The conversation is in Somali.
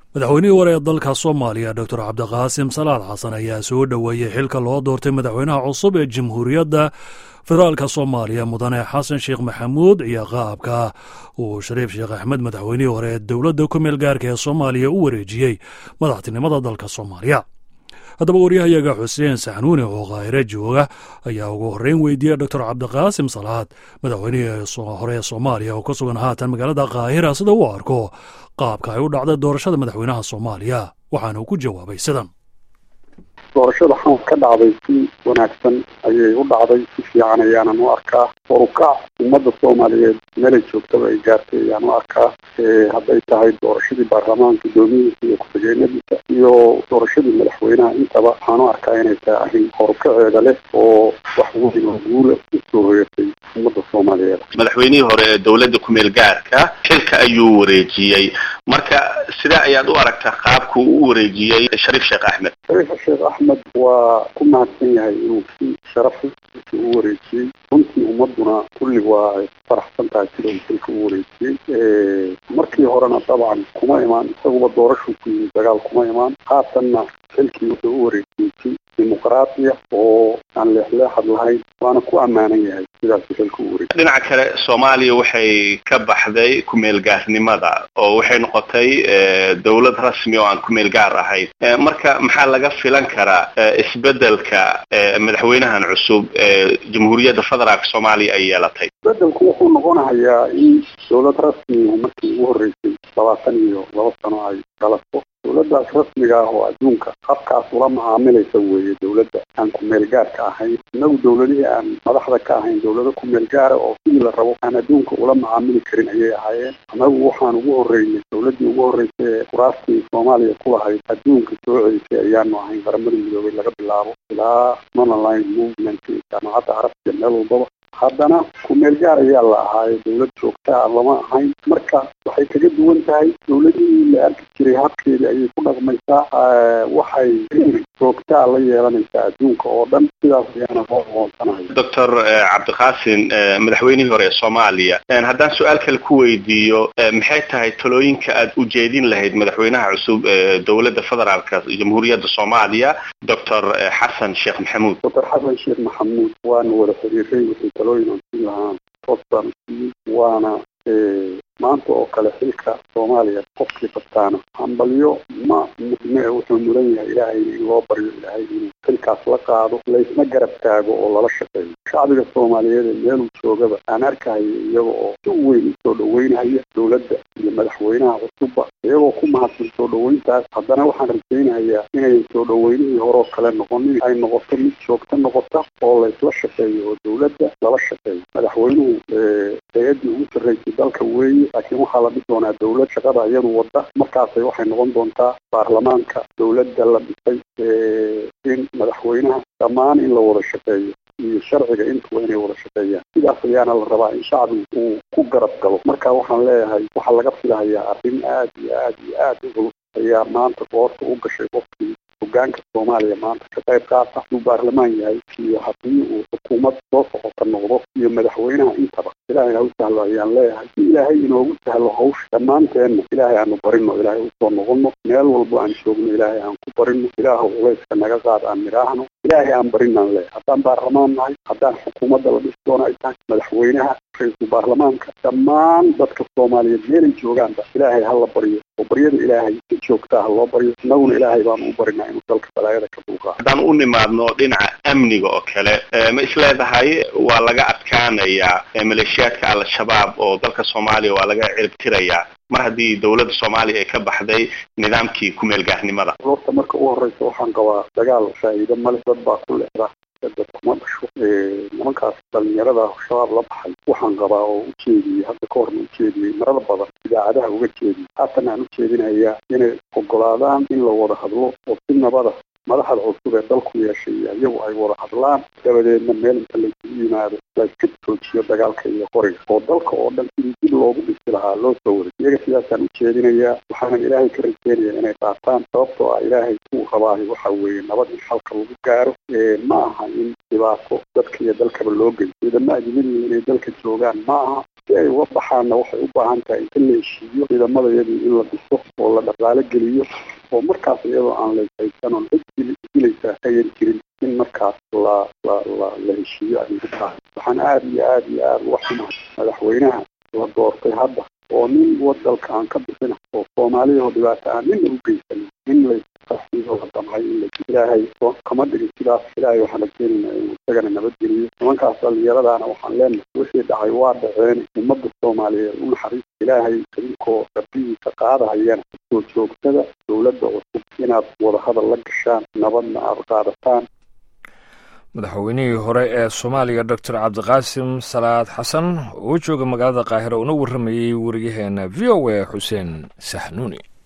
madaxweynihii hore ee dalka soomaaliya doctor cabdiqaasim salaad xasan ayaa soo dhoweeyey xilka loo doortay madaxweynaha cusub ee jamhuuriyadda federaalka soomaaliya mudane xasan sheekh maxamuud iyo qaabka uu shariif sheekh axmed madaxweynihii hore ee dowladda ku meel gaarka ee soomaaliya u wareejiyey madaxtinimada dalka soomaaliya haddaba waryahayaga xuseen saxnuuni oo kaahire jooga ayaa ugu horreyn weydiiyey doctor cabdiqaasim salaad madaxweynihii hore ee soomaaliya oo ka sugan haatan magaalada kaahira sida uu arko qaabka ay u dhacday doorashada madaxweynaha soomaaliya waxaana uu ku jawaabay sidan doorashada xamar ka dhacday si wanaagsan ayay u dhacday si fiican ayaanan u arkaa horukac ummadda soomaaliyeed meelay joogtaba ay gaartay ayaan u arkaa hadday tahay doorashadii baarlamaanka guddoomiyihiisa iyo ku-xigeenadiisa iyo doorashadii madaxweynaha intaba waxaan u arkaa inay tahay arrin horukaceeda leh oo wax weyn oo guula usoo hoyatay ummadda soomaaliyeed madaxweynihii hore ee dowladda ku-meel gaarka xilka ayuu wareejiyey marka sidee ayaad u aragtaa qaabku u wareejiyey shariif sheekh axmed shariif sheekh axmed waa ku mahadsan yahay inuu si sharaf u wareejiyey runtii ummaduna kulli waa ay faraxsan tahay sida uu xilka u wareejiyey markii horena dabcan kuma imaan isaguba doorashuu ku yimid dagaal kuma imaan haatanna xilkii wuxuu u wareejiyey si dimuqraatiya oo aan leexleexad lahayn waana ku ammaanan yahay sidaasuu xilka u wareejiyey dhinaca kale soomaaliya waxay ka baxday ku-meel gaarnimada oo waxay noqotay dowlad rasmi oo aan ku-meel gaar ahayn marka maxaa laga filan karaa isbedelka madaxweynahan cusub ee jamhuuriyadda federaalk soomaaliya ay yeelatay isbedelku wuxuu noqonahayaa in dowlad rasmi markii ugu horreysay labaatan iyo laba sano ay dhalato dowladdaas rasmiga ah oo adduunka habkaas ula macaamilaysa weeye dowladda aan ku-meel gaarka ahayn innagu dowladihii aan madaxda ka ahayn dowlado ku-meel gaara oo sidii la rabo aan adduunka ula macaamili karin ayay ahaayeen annagu waxaan ugu horreynay dowladdii ugu horreysay ee kuraastii soomaaliya ku lahayd adduunka soo celisay ayaanu ahayn qaramada midoobay laga bilaabo ilaa monoline movement jaamacadda carabtiya meel walbaba haddana ku-meel gaar ayaa la ahaaye dowlad joogtaa lama ahayn marka waxay kaga duwan tahay dowladihii la arki jiray habkeedii ayay ku dhaqmaysaa waxay joogtaa la yeelanaysaa adduunka oo dhan sidaas ayaana loo aqoonsanahay doctor cabdiqaasin madaxweynihii hore ee soomaaliya haddaan su-aal kale ku weydiiyo maxay tahay talooyinka aad ujeedin lahayd madaxweynaha cusub ee dowladda federaalka jamhuuriyadda soomaaliya doctor xasan sheekh maxamuud doctor xasan sheekh maxamuud waana wada xiriiray wixii talooyin aan siin lahaan toos baan siiyey waana maanta oo kale xilka soomaaliya qofkii qabtaana hambalyo ma mudne wuxuu mudan yahay ilaahay in loo baryo ilaahay inuu xilkaas la qaado laysna garab taago oo lala shaqeeyo shacbiga soomaaliyeed ee meeluu joogaba aan arkahayo iyaga oo si weyn usoo dhaweynhaya dowladda iyo madaxweynaha cusubba iyagoo ku mahadsan soo dhaweyntaas haddana waxaan rajaynayaa inayan soo dhaweynihii horeo kale noqonin ay noqoto mid joogto noqota oo laysla shaqeeyo oo dowladda lala shaqeeyo madaxweynuhu hay-addii ugu sarreysay dalka weeye laakiin waxaa la dhis doonaa dowlad shaqada iyadu wadda markaasay waxay noqon doontaa baarlamaanka dowladda la dhisay in madaxweynaha dhammaan in la wada shaqeeyo iyo sharciga intuba inay wada shaqeeyaan sidaas ayaana la rabaa in shacbigu uu ku garab galo marka waxaan leeyahay waxaa laga filahayaa arrin aad iyo aad iyo aad u culus ayaa maanta goorta u gashay qofkii hogaanka soomaaliya maanta ka qayb qaata uu baarlamaan yahay iyo haddii uu xukuumad soo socota noqdo iyo madaxweynaha intaba ilaahay ha u sahlo ayaan leeyahay si ilaahay inoogu sahlo hawsha dhammaanteenna ilaahay aanu barino ilaahay usoo noqono meel walbo aan joogno ilaahay aan ku barino ilaahu culayska naga qaad aan nidhaahno ilaahay aan barinaan leeyahay haddaan baarlamaan nahay haddaan xukuumadda la dhisi doono ay tahay madaxweynaha ra-iisul baarlamaanka dhammaan dadka soomaaliyeed meelay joogaanba ilaahay ha la baryo oo baryada ilaahay si joogtaa ha loo baryo innaguna ilaahay baanu u barinaa inuu dalka balaayada ka dulqaado haddaan u nimaadno dhinaca amniga oo kale ma isleedahay waa laga adkaanayaa maleeshiyaadka al-shabaab oo dalka soomaaliya waa laga ciribtirayaa mar haddii dowladda soomaaliya ay ka baxday nidaamkii ku-meel gaarnimada horta marka u horeysa waxaan qabaa dagaal faa'iido male dad baa ku leexda dad kuma dhasho nimankaas dhalinyarada shabaab la baxay waxaan qabaa oo ujeediyey hadda ka horna ujeediyey marar badan idaacadaha uga jeediyey haatan aan ujeedinayaa inay ogolaadaan in la wada hadlo oo si nabada madaxda cusub ee dalku yeeshay iyagu ay wada hadlaan dabadeedna meel inta laysugu yimaado layska joojiyo dagaalka iyo qoriga oo dalka oo dhan sidii dib loogu dhisi lahaa loo soo waray iyaga sidaasaan ujeedinayaa waxaanan ilaahay ka rajeynaya inay qaataan sababtoo ah ilaahay kuu rabaahay waxa weeye nabad in xalka lagu gaaro ma aha in dhibaato dadka iyo dalkaba loo geyo ciidamo ajnabiga inay dalka joogaan ma aha si ay uga baxaanna waxay u baahan tahay inta la heshiiyo ciidamadayadii in la dhiso oo la dhaqaalo geliyo oo markaas iyadoo aan layshaysan oon cid dilaysaa ayan jirin in markaas la la la la heshiiyo ay ugu tahay waxaan aada iyo aada iyo aada uga xumahay madaxweynaha la doortay hadda oo nin wadalka aan ka bixina oo soomaaliya oo dhibaato aan nina u geysanin in layqaxido la damcay in la ilaahay kama dhigin sidaas ilaahay waxaan rajeynaynaa inuu isagana nabadgeliyo nimankaas dhalinyaradaana waxaan leenahay wixii dhacay waa dhaceen ummadda soomaaliyeed u naxariis ilaahay idinkoo rabbihiisa qaadahayana soo joogtada dowladda cusub inaad wadahadal la gashaan nabadna aada qaadataan madaxweynihii hore ee soomaaliya doctor cabdiqaasim salaad xasan oo jooga magaalada qaahira una warramayey wariyaheena v o a xuseen saxnuuni